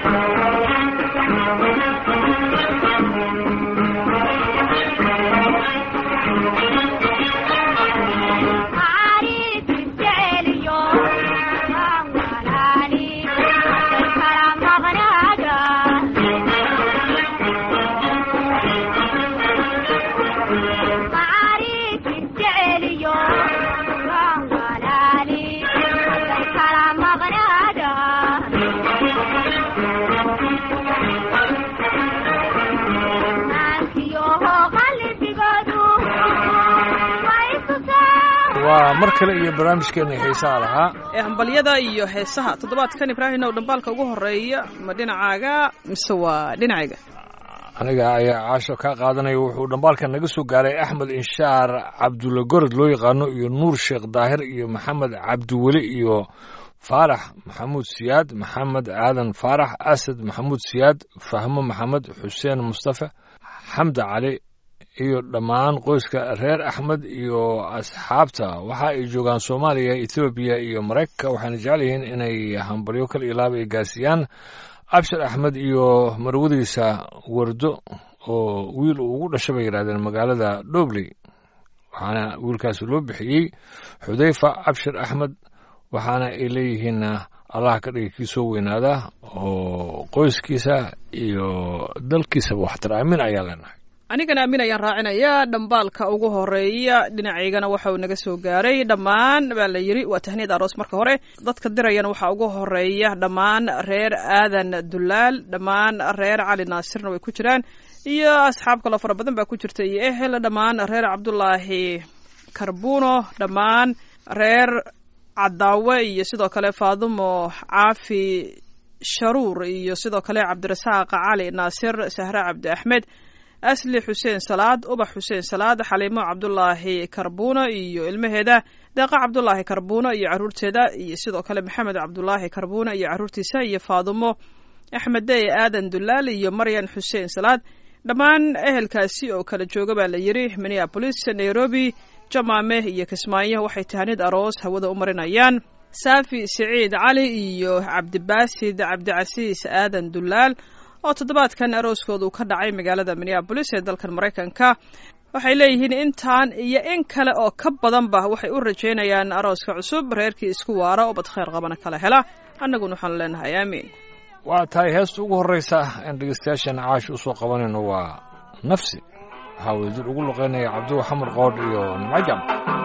waa mar kale iyo barnaamijkeena heesaha lahaa ee hambalyada iyo heesaha toddobaadkan ibraahim ow dhambaalka ugu horeeya ma dhinacaaga mise waa dhinacayga aniga ayaa caasho kaa qaadanaya wuxuu dhambaalka naga soo gaaray axmed inshaar cabdulla gorod loo yaqaano iyo nuur sheekh daahir iyo maxamed cabdiweli iyo faarax maxamuud siyaad maxamed aadan faarax asad maxamuud siyaad fahmo maxamed xuseen mustafa xamda cali iyo dhammaan qoyska reer axmed iyo asxaabta waxa ay joogaan soomaaliya ethoobiya iyo maraykanka waxaana jecel yihiin inay hambalyo kal ilaaba ay gaarsiiyaan abshir axmed iyo marwadiisa wardo oo wiil uu ugu dhashay bay yidhahdeen magaalada dhobley waxaana wiilkaasi loo bixiyey xudayfa abshir axmed waxaana ay leeyihiin allah ka dhiga kii soo weynaada oo qoyskiisa iyo dalkiisaba waxtar aamin ayaa leenahay anigana aamin ayaan raacinayaa dhambaalka ugu horeeya dhinacaygana waxa uu naga soo gaaray dhammaan baa la yidhi waa tahniid aroos marka hore dadka dirayana waxaa ugu horeeya dhammaan reer aadan dulaal dhammaan reer cali naasirna way ku jiraan iyo asxaab kaloo fara badan baa ku jirta iyo ehel dhammaan reer cabdulaahi karbuno dhammaan reer cadaawe iyo sidoo kale faadumo caafi sharuur iyo sidoo kale cabdirasaaq cali naasir sahre cabdi axmed asli xuseen salaad ubax xuseen salaad xaliimo cabdulaahi karbuuno iyo ilmaheeda deeqa cabdulaahi karbuuno iyo caruurteeda iyo sidoo kale maxamed cabdulaahi karbuuno iyo caruurtiisa iyo faadumo axmed dey aadan dulaal iyo maryan xuseen salaad dhammaan ehelkaasi oo kala jooga baa la yidhi minneabolis nairobi jamaame iyo kismaayo waxay tahanid aroos hawada u marinayaan saafi siciid cali iyo cabdibaasid cabdicasiis aadan dulaal oo toddobaadkan arooskoodu ka dhacay magaalada minneabolis ee dalkan maraykanka waxay leeyihiin intaan iyo in kale oo ka badanba waxay u rajaynayaan arooska cusub reerkii isku waara oo bad khayr qabana kala hela annaguna waxaanu leenahay aamiin waa tahay heesta ugu horreysa aan dhegeystayaashan caash u soo qabanayno waa nafsi waxaa wadajir ugu luqeynaya cabduwa xamar qoodh iyo nimcajam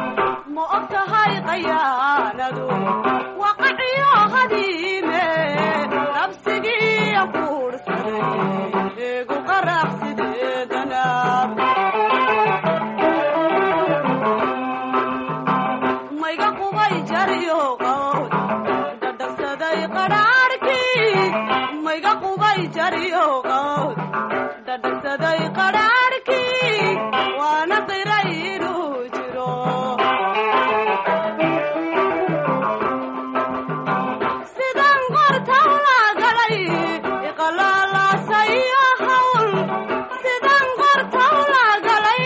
ma og tahay qayaanadu waqaciyo hadiime nabsigiiya kuursaday eegu qarax sideedana mayga qubay jaryo qawd dhadhasaday qadhaadhkii mayga qubay jaryo qawd dhadhasaday qadhaadhkii waana qiray inuu jiro sidan qortaw la galay iqalaalaasaya hawl sidan qortaw la galay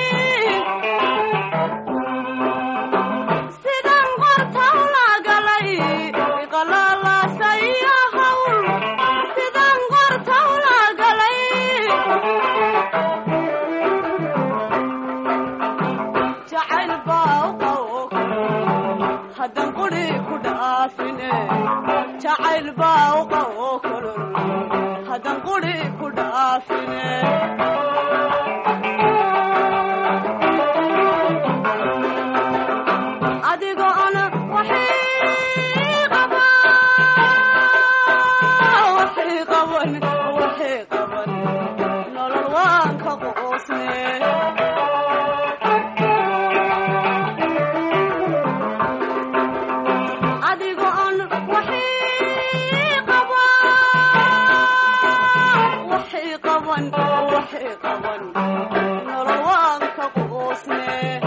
sidan qortaw la galay iqalaalaasaya hawl sidan qortaw la galay jacayl baa u qawka haddan quri ku dhaafine jacayl baa u qawo kolol haddan quri ku dhaafine adigoon waxii qaba waxii qaban waxii qaban nolol waan ka qoosne adigoon waxii qaba waxii qaban waxii qaban nolol waan ka qoosne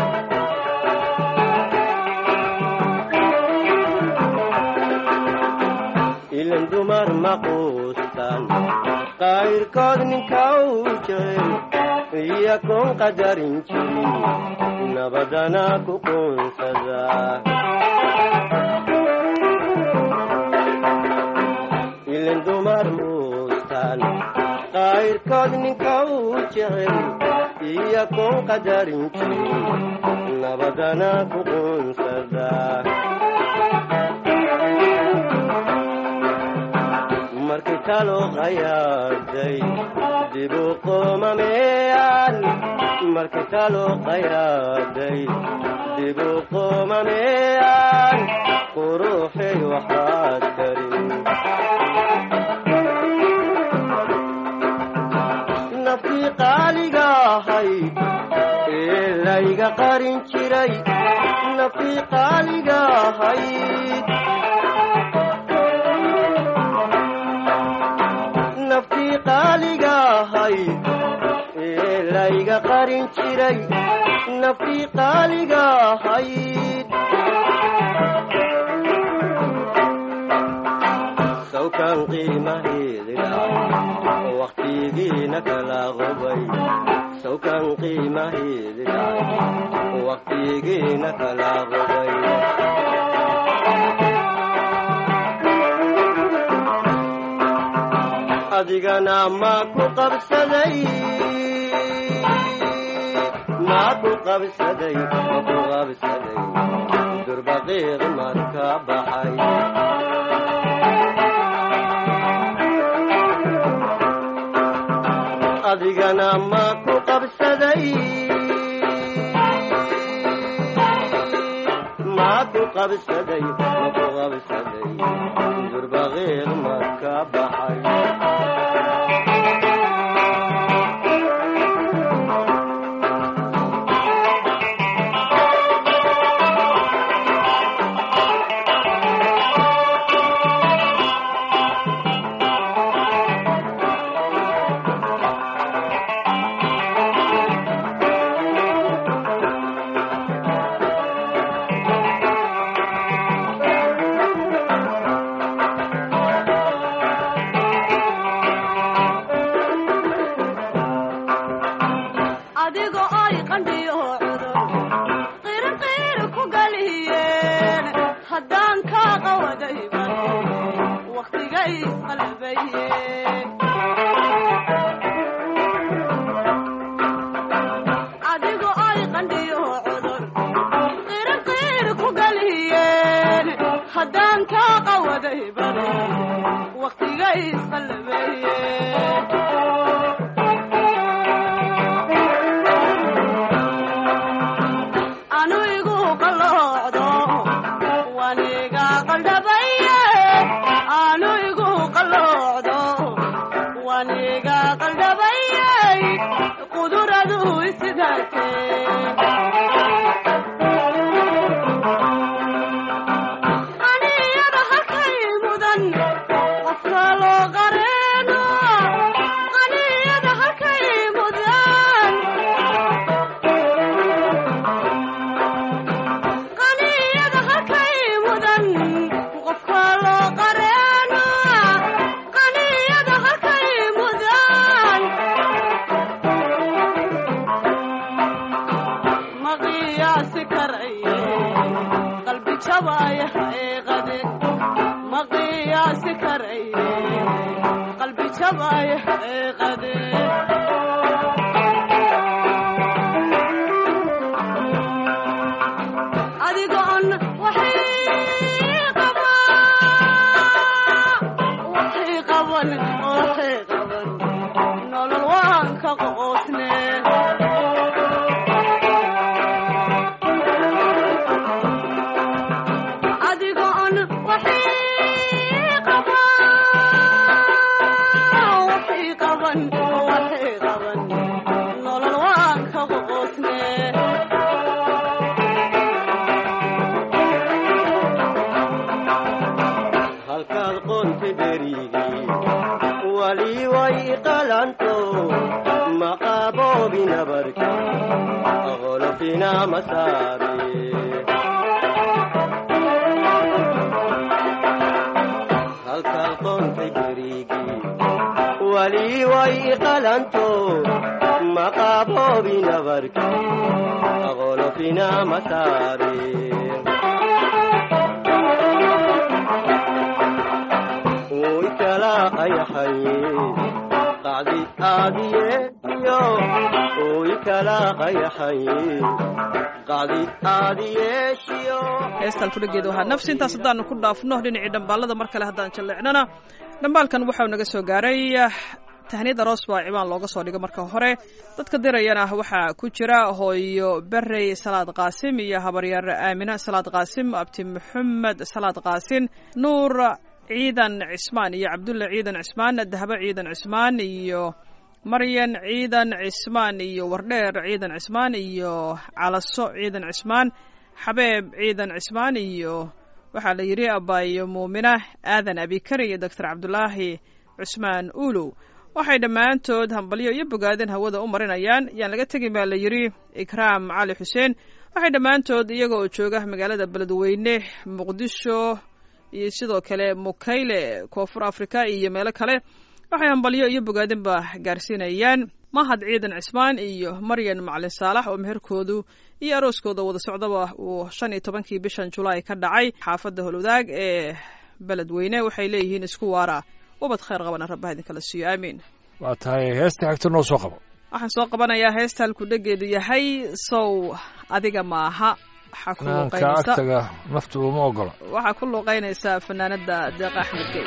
ilan dumar ma quustan qayrkood ninka uu jecel iyakoon qadarin jirin nabadana ku quunsada ilan dumar muus quustaan qayrkood ninka uu jecel iyo kun qadarin jirin nabadana ku quunsada markii talo qayaaday dibu qoomameyaan markii talo qayaaday dibu qoomameyaan quruxay waxaad karin naftii qaaliga ahayd ee layga qarin jiray naftii qaaliga ahayd naftii qaaliga ahayd ee layga qarin jiray naftii qaaliga ahayd sawkan qiimaheedila waqtigiina kala qubay sawkan qiimaheedila waqtigiina kala qubay adigana ma ku qabsaday ma ku qabsaday ma ku qabsaday durbaqiiq marka baxay adigana ma ku qabsaday ma ku qabsaday ma ku qabsaday durbaqiiq marka baxay adigo ay qandhiyo cudur qirinqiir ku galiyeen haddaan kaa qawadayban wakhtigay isqalbayeen adigo ay qandhiyo cudur qirinqiir ku galiyeen haddaan kaa qawadayban wakhtigay isqalbayeen anu igu qalloocdo waniga qaldhabaye anu igu qalloocdo waniga qaldhabayey quduradu isidate aniyada halkay mudan qofka loo qareeno aniyada halkay mudan qaniyada halkay mudan qofka loo qareeno qaniyada halkay mudan ma qiyaasi karaye qalbi jabaya xaqiiqade ma qiyaasi karaye qalbi jabaya xaqiiqade adigoon waxay qaban waxay qaban waxay qaban nolol waan ka qoosne adigoon waxay qaban waxay qaban waxay qaban nolol waan ka qoosne halkaad qoonta dherigii wali way qalanto maqaaboobi nabarka qolofina masaare halkaad qoonta dherigii wali way qalanto maqaaboobi nabarka qolofina masaare way kala qayaxay qacdi aadiye iyo ooy kala qayaxay qacdi aadiyeeshiyo heestaan kudhageeda waxaa nafsi intaas haddaanu ku dhaafno dhinacii dhambaalada mar kale haddaan jalleecnana dhambaalkan waxau naga soo gaaray tahniyad aroos baa cibaan looga soo dhigo marka hore dadka dirayana waxaa ku jira hooyo berey salaad qaasim iyo habaryaar aamina salaad qaasim abti maxamed salaad qaasin nuur ciidan cismaan iyo cabdulla ciidan cismaan dahabo ciidan cismaan iyo maryan ciidan cismaan iyo wardheer ciidan cismaan iyo calaso ciidan cismaan xabeeb ciidan cismaan iyo waxaa la yidhi abaayo muumina aadan abikari iyo doctor cabdulaahi cusmaan ulow waxay dhammaantood hambalyo iyo bogaadin hawada u marinayaan yaan laga tegin baa la yidhi ikraam cali xuseen waxay dhammaantood iyaga oo jooga magaalada beledweyne muqdisho iyo sidoo kale mukayle koonfur africa iyo meelo kale waxay hambalyo iyo bogaadinba gaarsiinayaan mahad ciidan cismaan iyo maryan macalin saalax oo meherkoodu iyo arooskooda wada socdaba uu shan iyo tobankii bishan julaay ka dhacay xaafadda holwadaag ee beledweyne waxay leeyihiin isku waara ubad khayr qabana rabbaha idinkala siiyo aamiin waa tahay heesta xigta noo soo qabo waxaan soo qabanayaa heesta halkudhegeedu yahay sow adiga maaha waxaa ku naanka luuqaynaysa agtaga naftu uma ogola waxaa ku luuqaynaysaa fanaanada deeqa axmed gey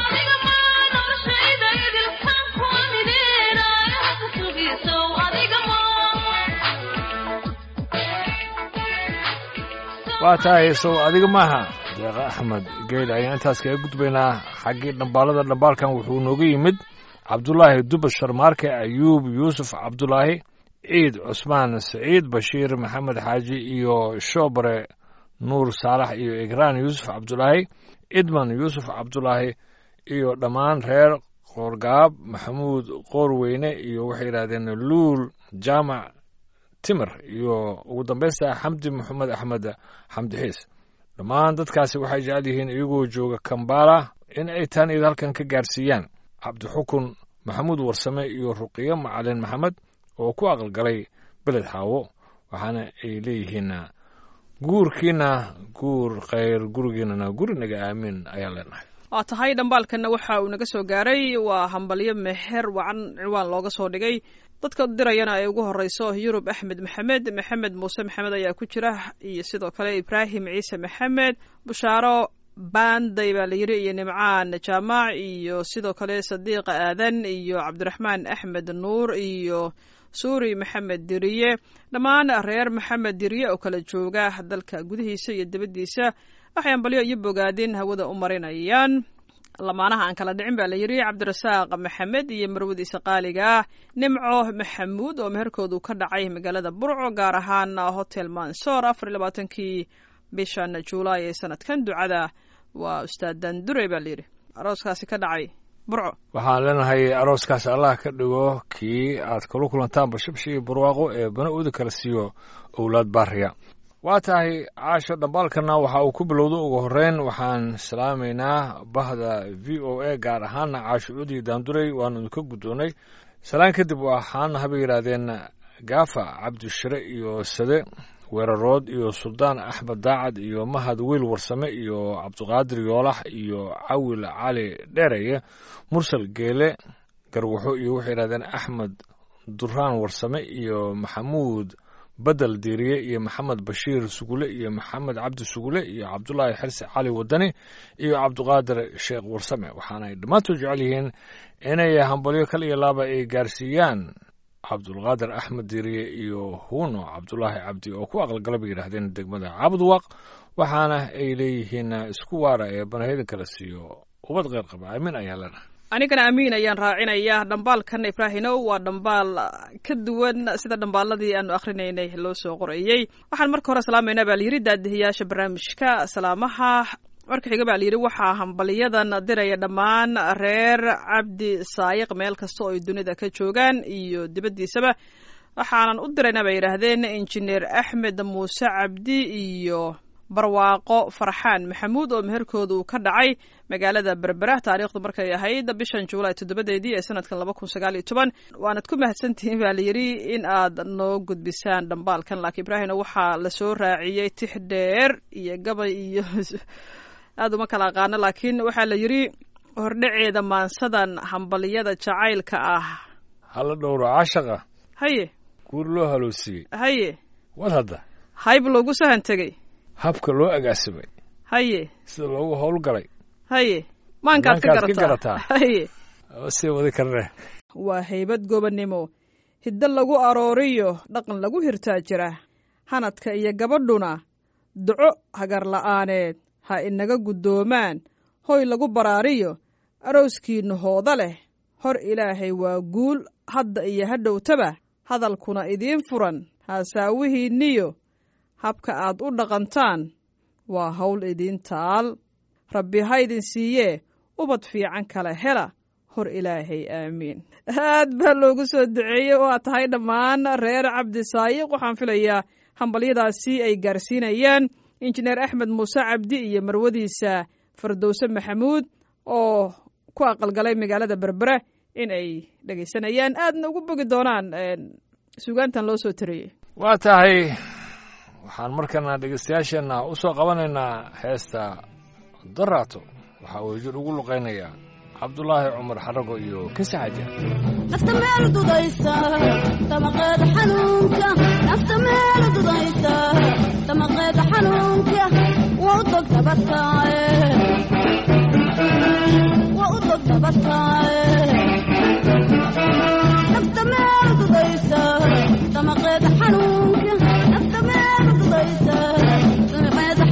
So adiga waa tahay sow adiga maaha deeqa axmed geyle ayaan intaas kaga gudbaynaa xaggii dhambaalada dhambaalkan wuxuu nooga yimid cabdulaahi duba sharmaarke ayuub yuusuf cabdulaahi ciid cusmaan saciid bashiir maxamed xaaji iyo shoobare nuur saalax iyo igraan yuusuf cabdulaahi idman yuusuf cabdulaahi iyo dhammaan reer qoorgaab maxamuud qoorweyne iyo waxay yidhahdeen luul jaamac timir iyo ugu dambaysta xamdi maxamed axmed xamdi xiis dhammaan dadkaasi waxay jecel yihiin iyagoo jooga kambala in ay taan iyada halkan ka gaarsiiyaan cabdixukun maxamuud warsame iyo ruqiyo macalin maxamed oo ku aqalgalay beled xaawo waxaana ay leeyihiin guurkiina guur khayr gurigiinana gurinaga aamin ayaan leenahay waa tahay dhambaalkanna waxa uu naga soo gaaray waa hambalyo meher wacan ciwaan looga soo dhigay dadka dirayana ay ugu horeyso yurub axmed maxamed maxamed muuse maxamed ayaa ku jira iyo sidoo kale ibraahim ciise maxamed bushaaro baanday baa la yiri iyo nimcaan jaamac iyo sidoo kale sadiiq aadan iyo cabdiraxmaan axmed nuur iyo suuri maxamed diriye dhammaan reer maxamed diriye oo kala jooga dalka gudihiisa iyo dibaddiisa waxay ambalyo iyo bogaadin hawada u marinayaan lamaanaha aan kala dhicin baa la yidhi cabdirasaaq maxamed iyo marwadiisa qaaliga ah nimco maxamuud oo meherkoodu ka dhacay magaalada burco gaar ahaan hotel mansoor afar iyo labaatankii bishan juulaay ee sanadkan ducada waa ustaad dandure baa layidhi arooskaasi ka dhacay burco waxaan leenahay arooskaas allah ka dhigo kii aad kula kulantaan bashabshi iyo barwaaqo ee bana uda kala siiyo owlaad baariya waa tahay caasho dhambaalkana waxa uu ku bilowda ugu horreyn waxaan salaamaynaa bahda v o a gaar ahaana caasho cudi daanduray waanu idinka guddoonnay salaan kadib waxaana habay yidhaahdeen gaafa cabdishire iyo sade weerarood iyo suldaan axmed daacad iyo mahad wiil warsame iyo cabdiqaadir yoolax iyo cawil cali dheereye mursal geele garwaxo iyo waxay yidhahdeen axmed duraan warsame iyo maxamuud bedel diiriye iyo maxamed bashiir sugule iyo maxamed cabdi sugule iyo cabdulaahi xirsi cali wadani iyo cabdiqaadir sheekh warsame waxaanay dhammaantood jecel yihiin inay hambalyo kal iyo laaba ay gaarsiiyaan cabdulqaadir axmed diiriye iyo huuno cabdulaahi cabdi oo ku aqalgala bay yidhaahdeen degmada cabudwaaq waxaana ay leeyihiin isku waara ee banahyadan kala siiyo ubad qeyr qaba aamin ayaa leenahay anigana amiin ayaan raacinaya dhambaalkan ibraahinow waa dhambaal ka duwan sida dhambaaladii aanu akhrinaynay loo soo qorayey waxaan marka hore salaamaynaa baa layidhi daadihiyaasha barnaamijka salaamaha marka xiga baa layidhi waxaa hambaliyadan diraya dhammaan reer cabdi saayiq meel kasta oo ay dunida ka joogaan iyo dibaddiisaba waxaanan u diraynaa bay yidhaahdeen injineer axmed muuse cabdi iyo barwaaqo farxaan maxamuud oo meherkoodu ka dhacay magaalada berbera taariikhdu markay ahayd bishan juulaay toddobadeedii ee sanadkan laba kun sagaal iyo toban waanad ku mahadsantihiin baa layidhi in aad noo gudbisaan dhambaalkan laakiin ibraahimna waxaa lasoo raaciyey tix dheer iyo gabay iyo aada uma kala aqaano laakiin waxaa la yidhi hordhaceeda maansadan hambaliyada jacaylka ah hala dhowro caashaqa haye guur loo haloosiiyey haye wad hadda hayb loogu sahan tegey habka loo agaasimay haye sida loogu howlgalay haye maankaad ka Maankaad ka garataa garataa. haye sii wadi karne waa haybad gobonnimo hiddo lagu arooriyo dhaqan lagu hirtaa jira hanadka iyo gabadhuna duco hagar la'aaneed ha inaga guddoomaan hoy lagu baraariyo arooskiinna hooda leh hor ilaahay waa guul hadda iyo hadhowtaba hadalkuna idiin furan haasaawihiinniyo habka aad u dhaqantaan waa hawl idiin taal rabbi ha idin siiyee ubad fiican kale hela hor ilaahay aamiin aad baa loogu soo duceeyey oo aad tahay dhammaan reer cabdi saayiq waxaan filayaa hambalyadaasi ay gaarsiinayaan injineer axmed muuse cabdi iyo marwadiisa fardowse maxamuud oo ku aqalgalay magaalada berbere in ay dhegaysanayaan aadna ugu bogi doonaan sugaantan loo soo tariyey waa tahay waxaan markana dhegeystayaasheenna u soo qabanaynaa heesta daraato waxaa uu jir ugu luqaynayaa cabdulaahi cumar xarago iyo kisi xaja nafta meel dudaysa damaqeeda xanuunka nafta meel dudaysa damaqeeda xanuunka waa u dog dabataaye waa u dog dabataaye nafta meel dudaysa damaqeeda xanuunka nafta meel dudaysa damaqeeda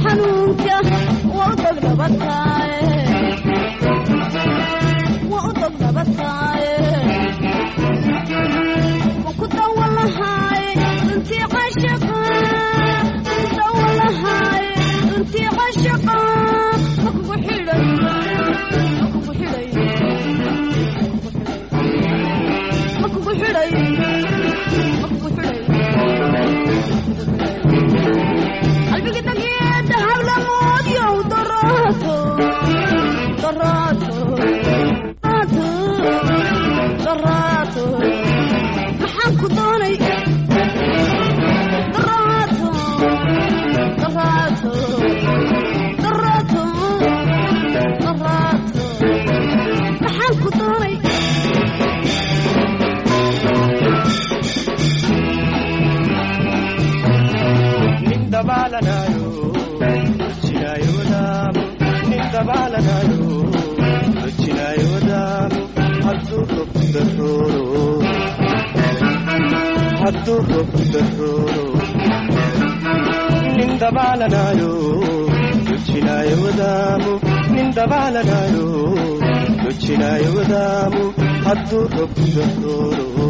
dabaalanayo dojinaayo wadaamu nin dabaalanayo dojinaayo wadaamu hadduu robku darooro hadduu robku darooro nin dabaalanayo dojinaayo wadaamu nin dabaalanayo dojinaayo wadaamu hadduu robku darooro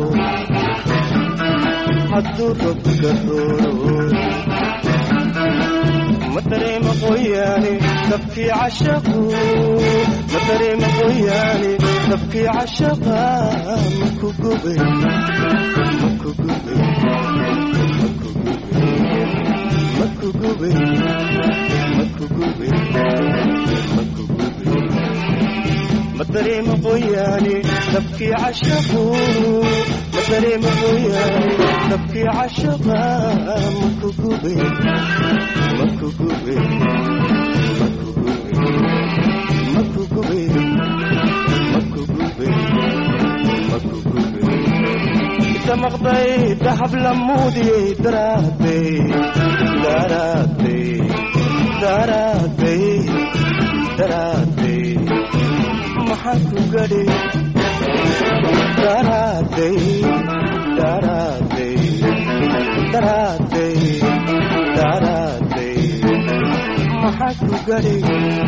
hadduu robku darooro ma dareema qoyaane dabkii cashaqu ma dareema qoyaane dabkii cashaqa maku gubay maku gubay maku gubay maku gubay maku gubay ma dareema qoyaane dabkii cashaqu ma dareema qoyaane dabkii cashaqa maku gubay maku gubay maku gubay maku gubay maku gubay maku gubay damaqday dahab lamuudiyey daraaday daraaday daraaday daraaday maxaan ku gadhay daraaday daraaday daraaday daraaday maxaan ku gadhay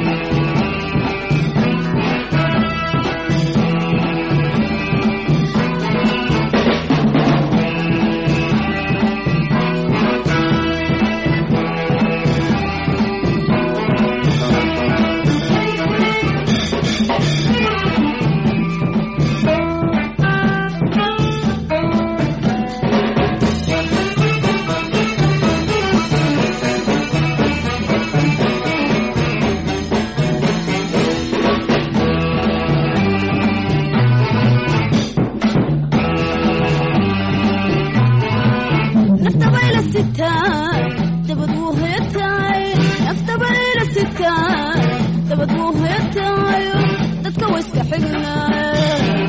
nafta bayla sitaa dabad wuu hoyataay nafta bayla sitaa dabad wuu hoyataayo dadka wa iska xignaay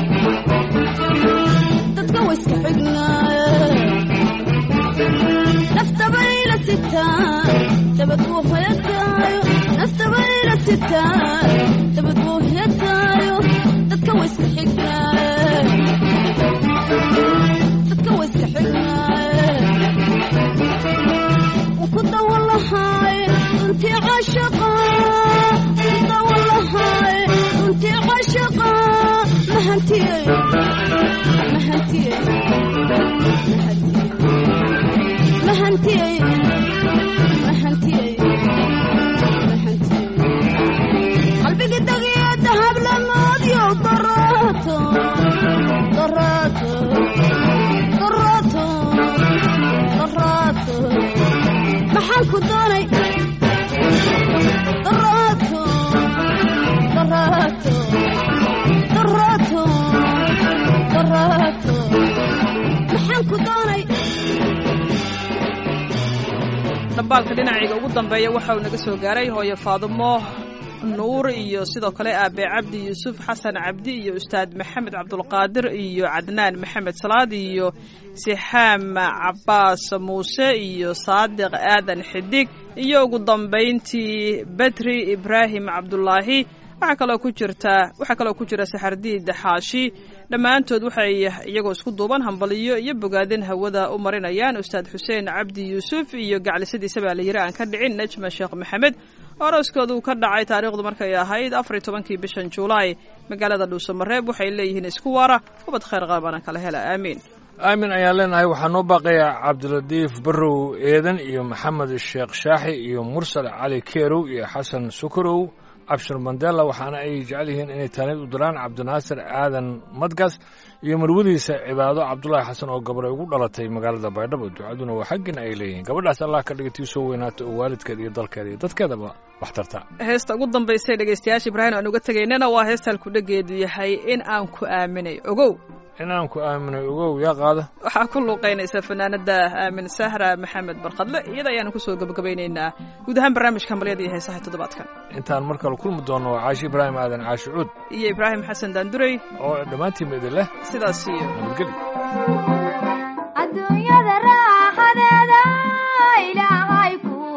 dadka wa iska xignaay nafta bayla sitaa dabad wuu hoyataayo nafta bayla sitaa dabad wuu hoyataayo dadka wa iska xignaay dadka wa iska xignaay وكنت والله هاي انت عاشقة كنت والله هاي انت عاشقة ما هنتي ما هنتي ما هنتي ما هنتي ما هنتي قلبي قد يا ذهب لما اضيع ضراته ضراته ضراته ضراته maxaan ku doonay daraato daraato daraato daraato maxaan ku doonay dhambaalka dhinacayga ugu dambeeya waxa uu naga soo gaaray hooyo faadumo nuur iyo sidoo kale aabe cabdi yuusuf xasan cabdi iyo ustaad maxamed cabdulqaadir iyo cadnaan maxamed salaad iyo sixaam cabaas muuse iyo saadiq aadan xidig iyo ugu dambayntii bedri ibraahim cabdulaahi waxaa kaloo ku jirta waxaa kaloo ku jira saxardiid xaashi dhammaantood waxay iyagoo isku duuban hambaliyo iyo bogaadin hawada u marinayaan ustaad xuseen cabdi yuusuf iyo gaclisadiisa baa la yiri aan ka dhicin najma sheekh maxamed orooskoodu ka dhacay taariikhdu markay ahayd afar iyo tobankii bishan juulaay magaalada dhuusamareeb waxay leeyihiin isku waara ubad khayr qaabana kala hela aamiin aamin ayaan leenahay waxaa noo baaqaya cabdilatiif barrow eedan iyo maxamed sheekh shaaxi iyo mursal cali keerow iyo xasan sukarow cabshir mandela waxaana ay jecel yihiin inay taanid u diraan cabdinaasir aadan madgas iyo marwadiisa cibaado cabdulaahi xasan oo gabadhay ugu dhalatay magaalada baydhabo ducaduna waa xaggin ay leeyihiin gabadhaas allah ka dhigatii soo weynaato oo waalidkeeda iyo dalkeeda iyo dadkeedaba wax tarta heesta ugu dambaysay dhegaystayaasha ibraahim aan uga tegaynana waa heesta halkudhageedu yahay in aan ku aaminay ogow inaan ku aaminay ogow yaa qaada waxaa ku luuqaynaysa fanaanada aamin sahra maxamed barkadle iyada ayaanu kusoo gabagabaynaynaa guud ahaan barnaamijka hambalyada iyo heesaha toddobaadkan intaan mar kale kulmi doonno waa caashi ibraahim aadan caashi cuud iyo ibraahim xasan daandurey oo dhammaantiinba idin leh sidaas iyo nabadgeli adduunyada raaxadeeda ilaahay ku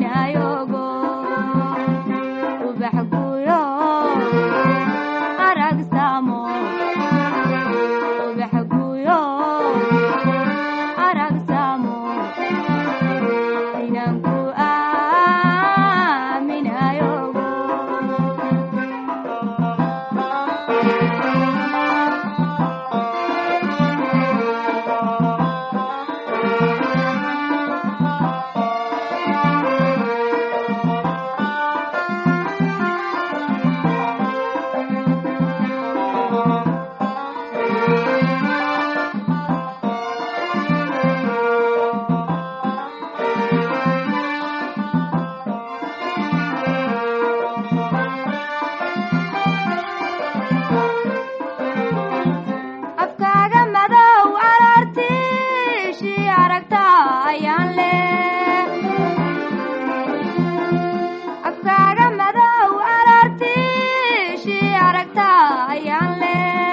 aaminayogo ubax guyo arag samo ubax guyo arag samo inanku aaminayogo afkaaga madow aroortiishii aragta ayaan le afkaaga madow aroortiishii aragta ayaan le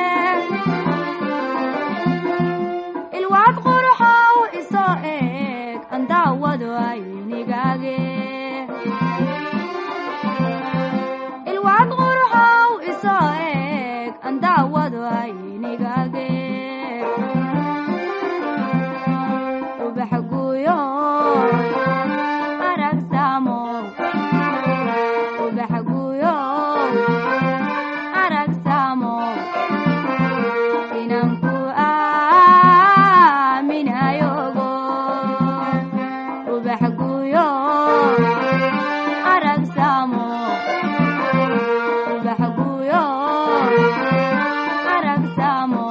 ilwaad quruxow isoo eeg andaawado aynigaage ilwaad quruxow isoo eeg andaawado aynigaage ubax guyo arag samo ubax guyo arag samo inanku aaminayogo ubax guyo arag samo ubax guyo arag samo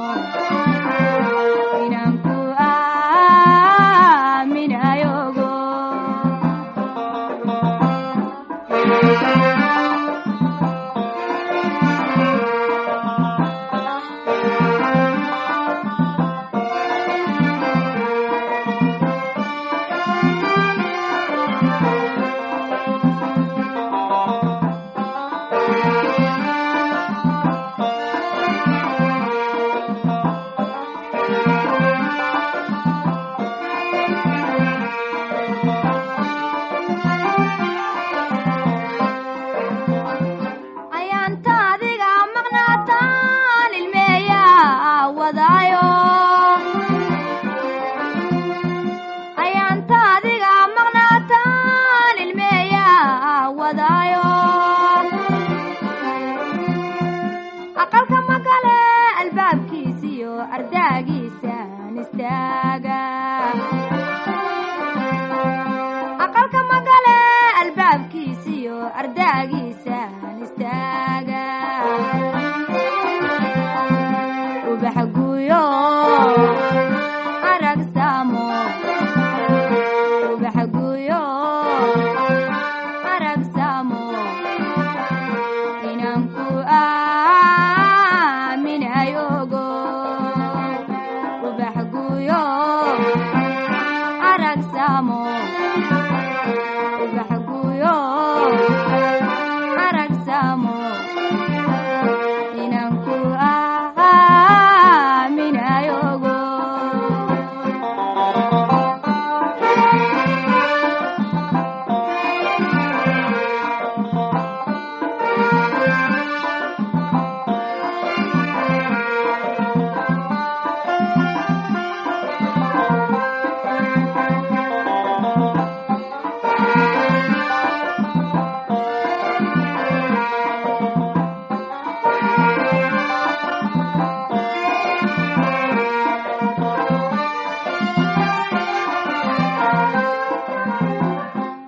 inanku aaminayogo ayaanta adiga maqnaataan ilmeeya wadaayo ayaanta adiga maqnaataan ilmeeya wadaayo aqalka magale albaabkiisiyo ardaagiisaan istaaga aqalka magale albaabkiisiyo ardaagiisaan istaaga ubax guyo arag samo ubax guyo arag samo inanku aaminayogo ubax guyo arag samo